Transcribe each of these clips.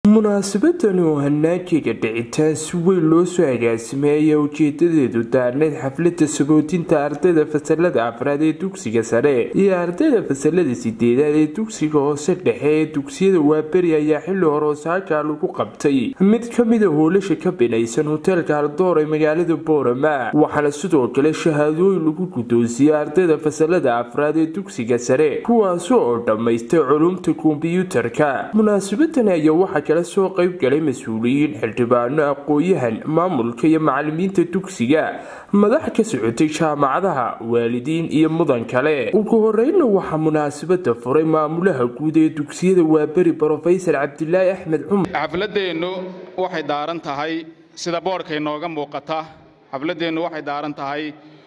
munaasabadani oo hanaankeyga dhicitaan si weyn loo soo agaasimay ayaa ujeedadeedu daarneyd xaflada saboodinta ardayda fasalada afraad ee dugsiga sare iyo ardayda fasalada sideedaad ee dugsiga hoose dhexe ee dugsiyada waaberi ayaa xili hore osaakaa lagu qabtay mid kamida hoolasha ka binaysan hoteelka haldoor ee magaalada boorama waxaana sidoo kale shahaadooyin lagu guddoonsiiyey ardayda fasalada afraad ee dugsiga sare kuwaasi oo dhammaystay culumta kombyuutarka munaasabadani ayaa waxaa kala soo qayb galay mas-uuliyiin xildhibaano aqoon-yahan maamulka iyo macalimiinta dugsiga madax ka socotay jaamacadaha waalidiin iyo mudan kale ugu horeyna waxaa munaasabada furay maamulaha guud ee dugsiyada waaberi brofesor cabdilaahi axmed cumar xafladeennu waxay daaran tahay sida boodhka inooga muuqata xafladeennu waxay daaran tahay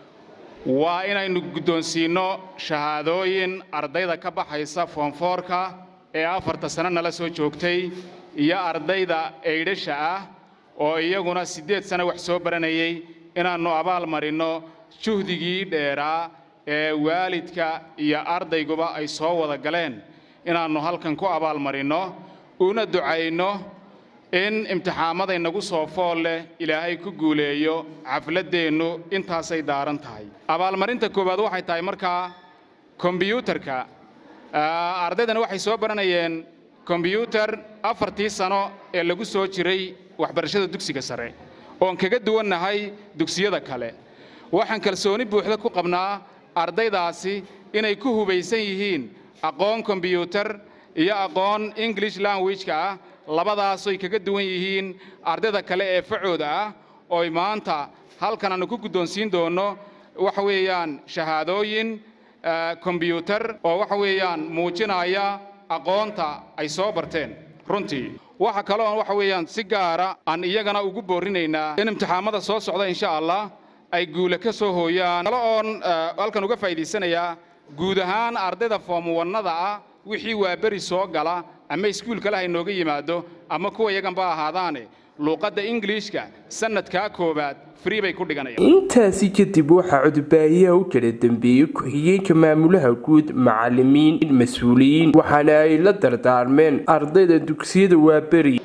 waa inaynu guddoonsiinno shahaadooyin ardayda ka baxaysa foonfoorka ee afarta sano nala soo joogtay iyo ardayda eydhasha ah oo iyaguna siddeed sano wax soo baranayay inaannu abaal marinno juhdigii dheeraa ee waalidka iyo ardayguba ay soo wada galeen inaannu halkan ku abaal marinno una ducayno in imtixaamaday nagu soo fool leh ilaahay ku guuleeyo xafladdeennu intaasay daaran tahay abaalmarinta koowaad waxay tahay markaa kombiyuutarka ardaydana waxay soo baranayeen kombyuutar afartii sano ee lagu soo jiray waxbarashada dugsiga sare oon kaga duwannahay dugsiyada kale waxaan kalsooni buuxda ku qabnaa ardaydaasi inay ku hubaysan yihiin aqoon kombyuutar iyo aqoon english languageka ah labadaasoy kaga duwan yihiin ardayda kale ee facooda ah ooy maanta halkan aanu ku guddoonsiin doonno waxa weeyaan shahaadooyin kombyuutar oo waxa weeyaan muujinaya aqoonta ay soo barteen runtii waxa kale oon waxa weeyaan si gaara aan iyagana ugu boorrinaynaa in imtixaamada soo socda insha allah ay guule ka soo hooyaan kale oon halkan uga faa'iidaysanayaa guud ahaan ardayda foomwannada ah wixii waa beri soo gala ama iskuulkale ha inooga yimaado ama kuwa iyaganba ahaadaane luuqadda ingiliishka sannadkaa koowaad free bay ku dhiganayaan intaasi kadib waxaa codbaahiyaha u kala dambeeyey ku-xigeenka maamulaha guud macalimiin mas-uuliyiin waxaana ay la dardaarmeen ardayda dugsiyada waaberi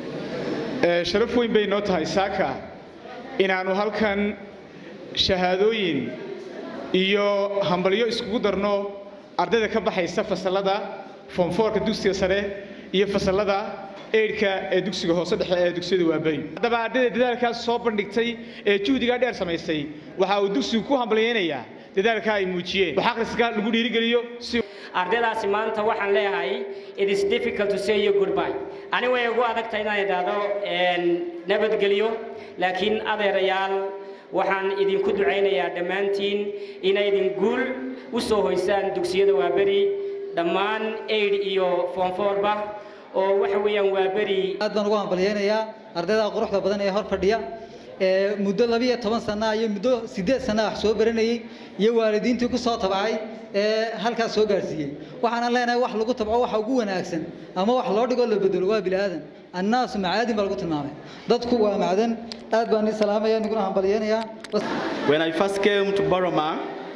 sharaf weyn bay noo tahay saaka inaannu halkan shahaadooyin iyo hambalyo iskugu darno ardayda ka baxaysa fasallada foomfoorka dugsiga sare iyo fasallada eydhka ee dugsiga hoose dhexe ee dugsiyada waaberi haddaba ardayda dadaalkaas soo bandhigtay ee juhdigaa dheer samaysay waxa uu dugsigu ku hambalyaynayaa dadaalka ay muujiyeen wax akhriska lagu dhiirigeliyo si ardaydaasi maanta waxaan leeyahay it is difficult to say you goodbye ani way ugu adagtahay inaan idhaahdo nabadgelyo laakiin adeerayaal waxaan idinku ducaynayaa dhammaantiin inaydin guul u soo hoysaan dugsiyada waaberi dhammaan aid iyo foonfoorba oo waxa weeyaan waa beri aad baan ugu hambalyaynayaa ardayda quruxda badan ee hor fadhiya ee muddo labiyo toban sana iyo muddo siddeed sana wax soo baranayey iyo waalidiintii ku soo tabcay ee halkaas soo gaarsiiyey waxaanan leenahay wax lagu tabco waxa ugu wanaagsan ama wax loo dhigoo la bedelo waa bini aadan annaasu macaadin baa lagu tilmaamay dadku waa macdan aad baan ii salaamaya niguna hambalyaynayaa When I first came to Boroma,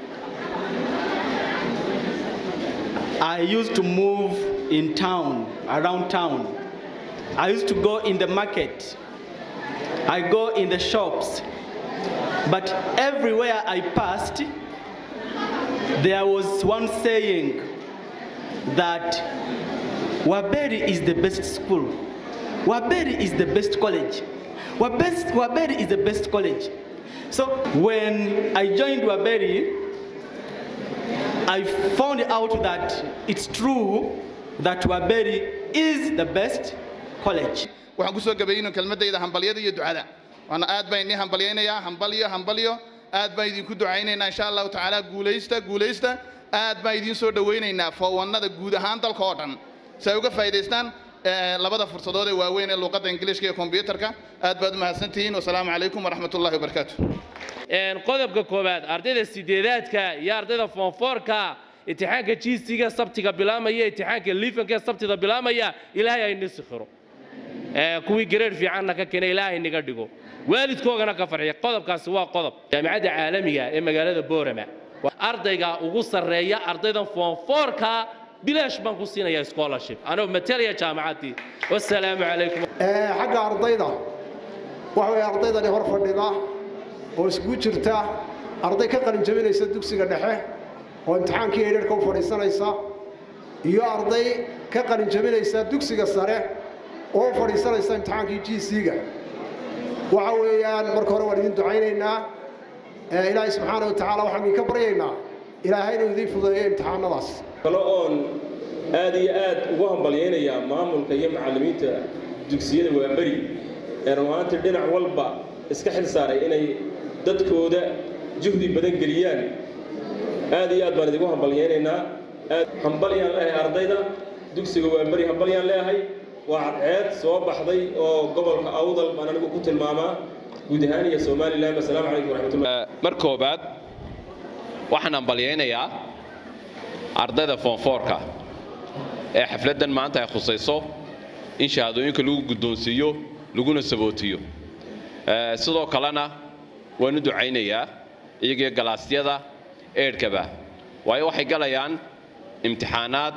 I used to move in town, around town. I used to go in the market. I go in the shops. But everywhere I passed, there was one saying that Waberi is the best school. Waberi is the best college. Wabest, Waberi is the best college. So when I joined Waberi, I found out that it's true that Waberi is the best college. waxaan ku soo gabayno kelmaddayda hambalyada iyo ducada waana aad baan idin hambalyaynayaa hambalyo hambalyo aad baan idinku ducaynaynaa insha allahu tacaala guulaysta guulaysta aad baan idiin soo dhowaynaynaa foowannada guud ahaan dalka oo dhan si ay uga faa'iidaystaan labada fursadood ee waaweyn ee luuqadda ingiliishka iyo kombiyuutarka aad baad u mahadsantihiin wasalaamu calaykum waraxmatullahi wabarakaatu qodobka koowaad ardayda sideedaadka iyo ardayda foonfoorka imtixaanka jiisiga sabtiga bilaamaya imtixaanka liifanka ee sabtida bilaamaya ilaahay ayni sikhiro kuwii gareer fiicanna ka keena ilaahay niga dhigo waalidkoogana ka farxiya qodobkaasi waa qodob jaamicadda caalamiga ee magaalada boorama ardayga ugu sarreeya ardaydan foonfoorka bilaash baan ku siinayaa scholarship anoo matalaya jaamacaddii wassalaamu calaykum xagga ardayda waxa weeye ardaydani hor fadhida oo iskugu jirta arday ka qalin jabinaysa dugsiga dhexe oo imtixaankii eedharka u fadhiisanaysa iyo arday ka qalin jabinaysa dugsiga sare oo u fadhiisanaysa imtixaankii g c-ga waxa weeyaan marka hore waan idin ducaynaynaa ilaahay subxaana wa tacaala waxaan idinka baryaynaa ilaahay inuu idiin fudeeyo imtixaanadaas kale oon aad iyo aad ugu hambalyaynayaa maamulka iyo macallimiinta dugsiyada waaberi ee rumaantii dhinac walba iska xil saaray inay dadkooda juhdi badan geliyaan aad iyo aad baan idigu hambalyaynaynaa hambalyaan leeyahay ardayda dugsiga waaberi hambalyaan leeyahay waa cadceed soo baxday oo gobolka awdal baan anigu ku tilmaamaa guud ahaan iyo somalilan assalaamu calaykum waraxmatullah mar koobaad waxaan hambalyaynayaa ardayda foonfoorka ee xafladdan maanta ay khusayso in shahaadooyinka lagu guddoonsiiyo laguna sabootiyo sidoo kalena waan u ducaynayaa iyagii galaasyada eedhkaba waayo waxay galayaan imtixaanaad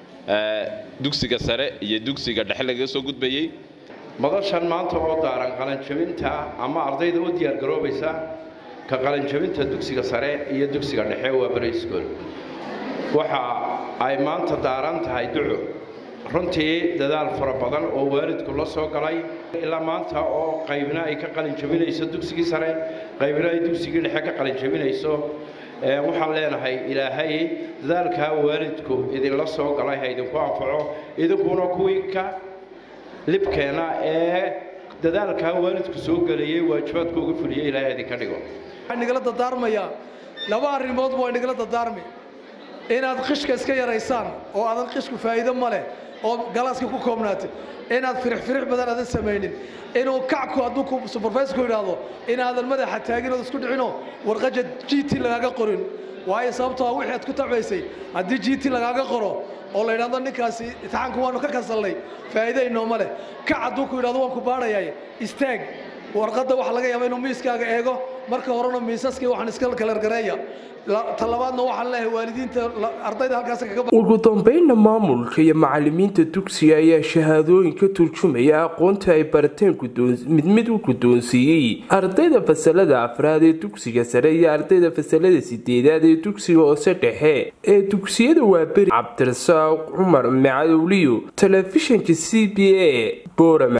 dugsiga sare iyo dugsiga dhexe lagaga soo gudbayey madashan maanta oo daaran qalanjabinta ama ardayda u diyaargaroobaysa ka qalanjabinta dugsiga sare iyo dugsiga dhexe waa bari school waxa ay maanta daaran tahay duco runtii dadaal fara badan oo waalidku la soo galay ilaa maanta oo qaybna ay ka qalinjabinayso dugsigii sare qaybna ay dugsigii dhexe ka qalinjabinayso waxaan leenahay ilaahay dadaalkaa waalidku idinla soo galay ha idinku anfaco idinkuna kuwii ka libkeena ee dadaalkaa waalidku soo gelayay waajibaadku uga fuliyey ilaahay idinka dhigo waxaan nigala dardaarmayaa laba arrimood waa nigala dardaarmi inaad qishka iska yaraysaan oo aadan qishku faa'iido ma leh oo galaaska ku koobnaatay inaad firix firix badan aadan samaynin inuu kacku hadduu supervisorku yidhaahdo inaadan madaxa taagin ood isku dhicinoo warqaja g t lagaaga qorin waayo sababtoo wixii aad ku tabaysay haddii g t lagaaga qoro oo la yidhahdo ninkaasi imtixaanku waanu ka kansalnay faa'iido inooma leh kac hadduu ku yidhahdo waan ku baadhayay istaag warqadda waxaa laga yaabaa inuu miiskaaga eego marka horena miisaskii waxaan iska kalargareeya talabaadna waxaan leeyahay waalidiinta ardayda halkaas kaga ugu dambeynna maamulka iyo macallimiinta dugsiga ayaa shahaadooyin ka turjumaya aqoonta ay barteen mid mid u guddoonsiiyey ardayda fasalada afraad ee dugsiga sare iyo ardayda fasalada sideedaad ee dugsiga hoose dhexe ee dugsiyada waaberi cabdirasaaq cumar macadowliyo telefishinka c b a boorama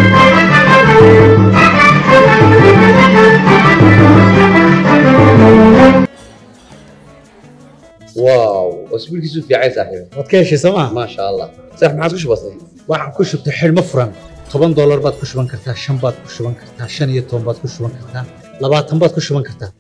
واو اسبوع كيسو في عايز صاحبي waad ka heshay sooma ما شاء الله صح ما عادش بسيط waxaan ku shubtay xidhmo furan toban doolar baad ku shuban kartaa shan baad ku shuban kartaa shan iyo toban baad ku shuban kartaa labaatan baad ku shuban kartaa